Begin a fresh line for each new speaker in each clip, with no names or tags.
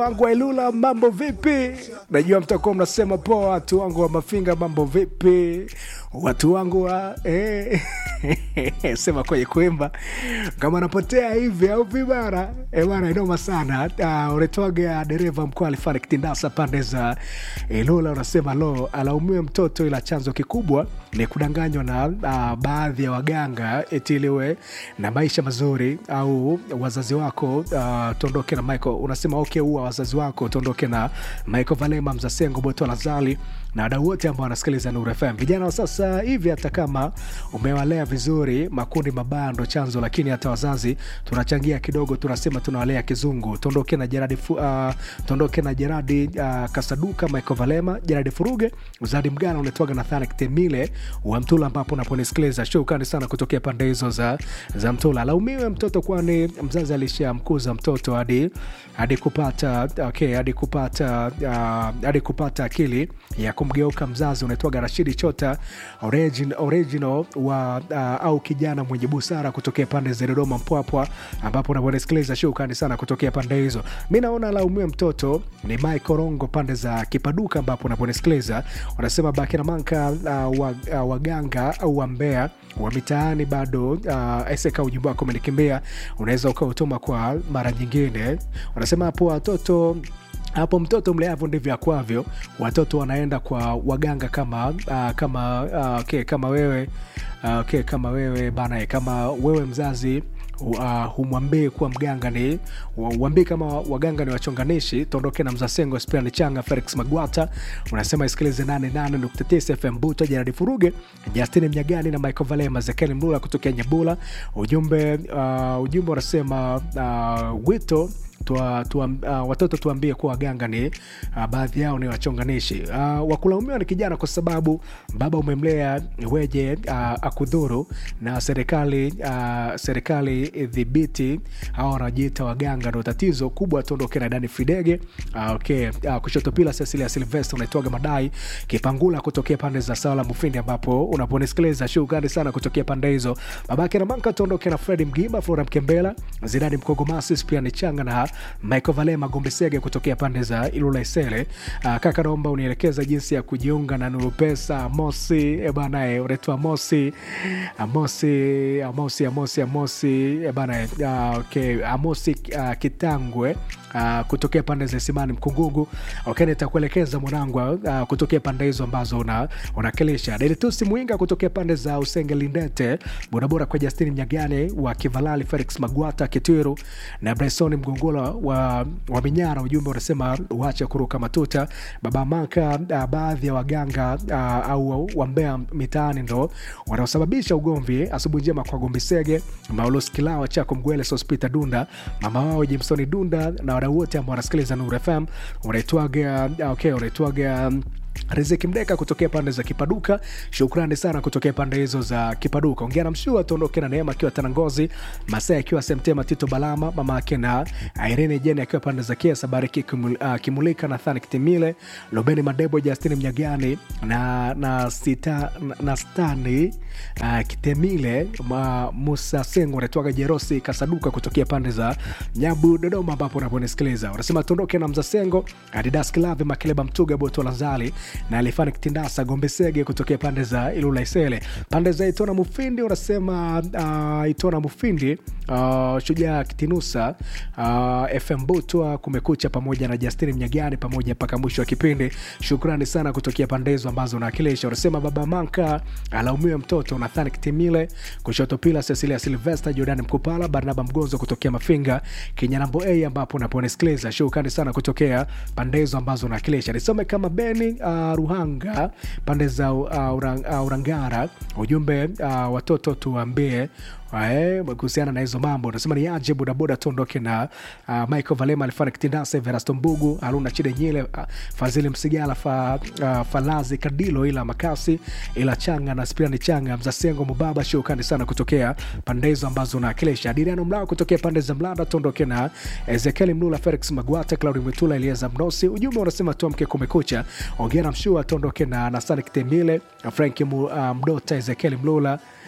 wangu wa Ilula, mambo vipi? Najua mtakuwa mnasema poa, watu wangu wa Mafinga, mambo vipi? Watu wangu wa eh, sema kwenye kuimba kama napotea hivi au vibara eh bana, inoma sana. Uh, unatoaga dereva mkuu alifanya kitindasa pande za Ilula, unasema lo, alaumiwe mtoto, ila chanzo kikubwa ni kudanganywa na uh, baadhi ya waganga eti iliwe na maisha mazuri, au wazazi wako uh, tuondoke na Michael. Unasema okay, huwa wazazi wako tuondoke na Michael Valema, Mzasengo, Boto Lazali na wadau wote ambao wanasikiliza Nuru FM. Vijana wa sasa hivi, hata kama umewalea vizuri, makundi mabaya ndo chanzo, lakini hata wazazi tunachangia kidogo, tunasema tunawalea kizungu. Tuondoke na Jeradi fu, uh, tuondoke na Jeradi uh, Kasaduka, Michael Valema, Jeradi Furuge, Uzadi Mgana, unatoaga na Thanik Temile wa Mtula, ambapo unaponisikiliza shukrani sana kutokea pande hizo za, za Mtula. Laumiwe mtoto, kwani mzazi alishamkuza mtoto hadi hadi kupata okay, hadi kupata uh, hadi kupata akili ya kumgeuka mzazi. Unaitwaga Rashidi Chota origin, original wa uh, au kijana mwenye busara kutokea pande za Dodoma Mpwapwa, ambapo unaponisikiliza shukrani sana kutokea pande hizo. Mi naona laumiwe mtoto ni Michael Rongo pande za Kipaduka, ambapo unaponisikiliza unasema Bakina Manka uh, wa, uh, waganga au wambea wa mitaani bado uh, eseka ujumbe wako umenikimbia, unaweza ukautuma kwa mara nyingine. Unasema hapo watoto hapo mtoto mleavyo ndivyo akwavyo. Watoto wanaenda kwa waganga kama uh, kama uh, okay, kama wewe uh, okay, kama wewe bana, kama wewe mzazi uh, humwambii kuwa mganga ni uambie kama waganga ni wachonganishi. Tuondoke na Mzasengo, Spiani Changa, Felix Magwata, unasema isikilize 88.9 FM Buto, Jeradi Furuge, Justini Mnyagani na Michael Valema, Zekeli Mlula kutokea Nyabula. Ujumbe uh, ujumbe unasema uh, wito Tua, tua, uh, watoto tuambie kuwa waganga ni uh, baadhi yao ni wachonganishi. Uh, wakulaumiwa ni kijana kwa sababu baba umemlea weje uh, akudhuru na serikali uh, serikali dhibiti au wanajiita waganga, ndo tatizo kubwa. Tuondoke na Dani Fidege uh, okay. uh, kushoto pila Cecilia Silvester unaitwaga madai Kipangula kutokea pande za Sala Mufindi, ambapo unaponisikiliza shukrani sana kutokea pande hizo. Babake na Manka tuondoke na Fredi Mgimba, Flora Mkembela, Zidani Mkogomasi, pia ni changa na Michael Valema Gombesege kutokea pande za Ilula Isele. Uh, kaka naomba unielekeza jinsi ya kujiunga na Nuru Pesa. Amosi ebanae unaitwa Amosi Amosi Amosi Amosi Amosi ebanae uh, okay. Amosi uh, Kitangwe Uh, kutokea pande za Simani Mkungugu. Okay, nitakuelekeza mwanangu uh, kutokea pande hizo ambazo una unakilisha. Delitusi Mwinga kutokea pande za Usenge Lindete, bodaboda kwa Justini Mnyagane wa Kivalali, Felix Magwata Kitwiru na Bryson Mgongola wa, wa Minyara. Ujumbe unasema uache kuruka matuta. Baba Maka, uh, baadhi ya waganga uh, au wambea mitaani ndo wanaosababisha ugomvi. Asubuhi njema kwa Gombisege, Maulus Kilawa, Chako Mgwele, Sospita Dunda, mama wao Jimsoni Dunda na wadau wote ambao wanasikiliza Nuru FM unaitwaga okay, unaitwaga Riziki Mdeka kutokea pande za Kipaduka, shukrani sana kutokea pande hizo za Kipaduka. Ongea na Mshua, tuondoke na Neema akiwa Tanangozi, Masai akiwa Semtema, Tito Balama, mama yake na Irene Jeni akiwa pande za Kiesa, Bariki Kimul, uh, Kimulika, Nathani Kitimile, Lobeni Madebo, Justini Mnyagani na, na, sita, na, na Stani uh, Kitemile, ma, Musa Sengo anatoaga Jerosi Kasaduka kutokea pande za Nyabu, Dodoma, ambapo unaponisikiliza unasema tuondoke na Mzasengo, Adidas Kilavi, Makeleba Mtuga, Boto Lazali na alifani kitindasa Gombesege kutokea pande za Ilula Isele, pande za Itona Mufindi unasema uh, Itona Mufindi uh, Shujaa Kitinusa uh, FM Butwa kumekucha pamoja na Justini Mnyagani pamoja mpaka mwisho wa kipindi. Shukrani sana kutokea pande hizo ambazo unawakilisha. Unasema baba Manka alaumiwe mtoto Nathani Kitimile, kushoto pila Cecilia Silvester, Jordan Mkupala, Barnaba Mgonzo kutokea Mafinga, Kinyanambo A ambapo unaponisikiliza. Shukrani sana kutokea pande hizo ambazo unawakilisha. Nisome kama Beni uh, Ruhanga pande za uh, urang, uh, Urangara, ujumbe uh, watoto tuambie kuhusiana na hizo mambo unasema ni aje bodaboda tuondoke na uh, Michael Valema alifanya kitindasa Verasto Mbugu Haruna Chide Nyile uh, Fazili Msigala fa, uh, Falazi Kadilo ila Makasi ila Changa na Spiani Changa Mzasengo Mubaba shukrani sana kutokea pande hizo ambazo unawakilisha. Adriano Mlao kutokea pande za Mlanda tuondoke na Ezekiel Mlula Felix Magwata Claudi Mwitula Elieza Mnosi ujumbe unasema tuamke kumekucha ongea na mshua tuondoke na Nasani Kitembile Frank uh, Mdota Ezekiel Mlula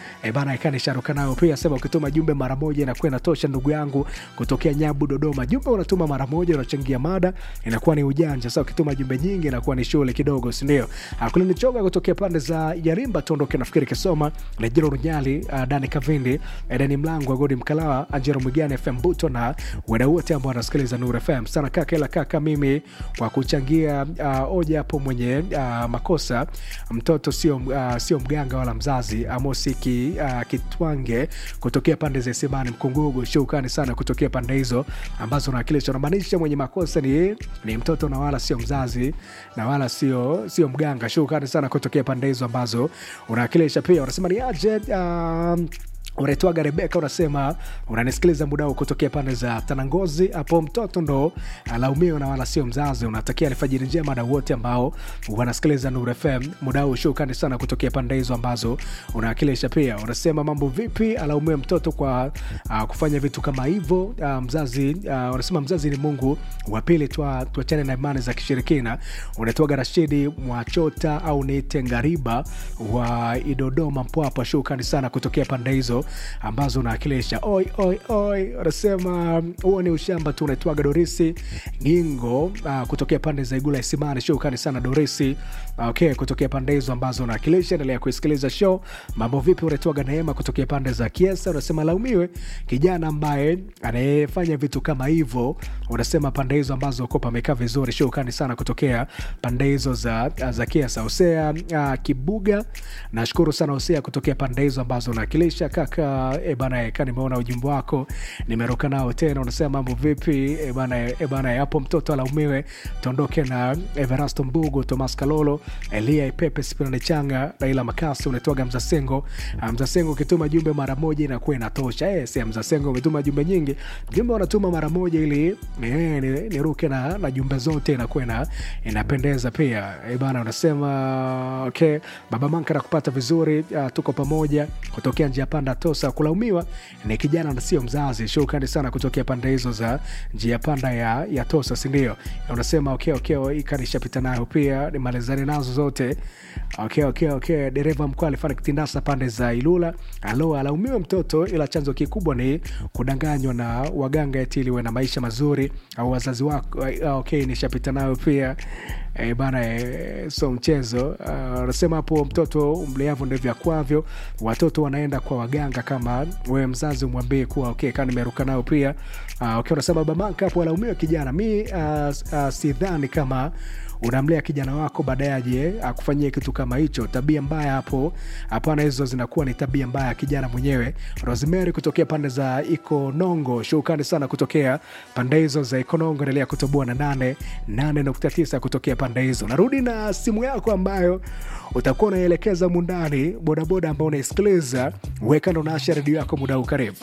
e bana ikanisharuka nayo pia sema ukituma jumbe mara moja inakuwa inatosha ndugu yangu kutokea nyabu dodoma jumbe unatuma mara moja unachangia mada inakuwa ni ujanja sasa ukituma jumbe nyingi inakuwa ni shule kidogo sindio kulinichoga kutokea pande za yarimba tuondoke nafikiri kisoma lejero runyali uh, dani kavindi edeni mlango wa godi mkalawa anjero mwigani fm buto na wadau wote ambao wanasikiliza nur fm sana kaka ila kaka mimi kwa kuchangia uh, oja hapo mwenye uh, makosa mtoto sio uh, sio mganga wala mzazi amosi ki, uh, kitwange kutokea pande za isimani mkungugu shukani sana kutokea pande hizo ambazo nawakilisha unamaanisha mwenye makosa ni, ni mtoto na wala sio mzazi na wala sio sio mganga shukani sana kutokea pande hizo ambazo unawakilisha pia unasema ni aje um, unaitwaga rebeka unasema unanisikiliza muda huu kutokea pande za tanangozi hapo mtoto ndo alaumiwa na wala sio mzazi unatakia alfajiri njema na wote ambao wanasikiliza nur fm muda huu shukani sana kutokea pande hizo ambazo unawakilisha pia unasema mambo vipi alaumiwe mtoto kwa uh, kufanya vitu kama hivyo uh, mzazi uh, unasema mzazi ni mungu wa pili tuachane twa na imani za kishirikina unaitwaga rashidi mwachota au niite ngariba wa idodoma mpwapa shukani sana kutokea pande hizo ambazo unawakilisha oi oi oi wanasema huo ni ushamba tu unaitwaga dorisi gingo uh, kutokea pande za igula isimani shukani sana dorisi okay kutokea pande hizo ambazo unawakilisha endelea kuisikiliza show mambo vipi unaitwaga neema kutokea pande za kiesa unasema laumiwe kijana ambaye anayefanya vitu kama hivyo unasema pande hizo ambazo kopa amekaa vizuri shukani sana kutokea pande hizo za, za kiesa hosea uh, kibuga nashukuru sana hosea kutokea pande hizo ambazo unawakilisha kaka e bana ka nimeona ujumbe wako nimeruka nao tena unasema mambo vipi e bana e bana hapo mtoto alaumiwe tuondoke na everasto mbugu tomas kalolo elia ipepe spinani changa raila makasi unaitwaga mzasengo mzasengo ukituma jumbe mara moja inakuwa inatosha e, si mzasengo umetuma jumbe nyingi jumbe wanatuma mara moja ili e, niruke na, na jumbe zote inakuwa ina, inapendeza pia e bana unasema okay baba manka nakupata vizuri uh, tuko pamoja kutokea njia panda tosa kulaumiwa ni kijana na sio mzazi shukrani sana kutokea pande hizo za njia panda ya, ya tosa sindio unasema okay, okay, ikanishapita nayo pia nimalizane nazo zote okay, okay, okay. dereva mkuu alifanya kitindasa pande za ilula alo alaumiwe mtoto ila chanzo kikubwa ni kudanganywa na waganga eti iliwe na maisha mazuri au wazazi wako okay, nishapita nayo pia e, bana e, so mchezo anasema uh, hapo mtoto mleavu ndivyo akwavyo watoto wanaenda kwa waganga kama wewe mzazi umwambie kuwa okay, kaa nimeruka nao pia uh, okay, unasema babanka hapo alaumiwa kijana mi uh, uh, sidhani kama unamlea kijana wako baadaye aje akufanyie kitu kama hicho tabia mbaya hapo hapana hizo zinakuwa ni tabia mbaya ya kijana mwenyewe rosemary kutokea pande za ikonongo shukani sana kutokea pande hizo za ikonongo endelea kutoboa na nane nane nukta tisa kutokea pande hizo narudi na simu yako ambayo utakuwa unaelekeza mundani bodaboda ambao unaisikiliza weka ndo naasha redio yako muda huu karibu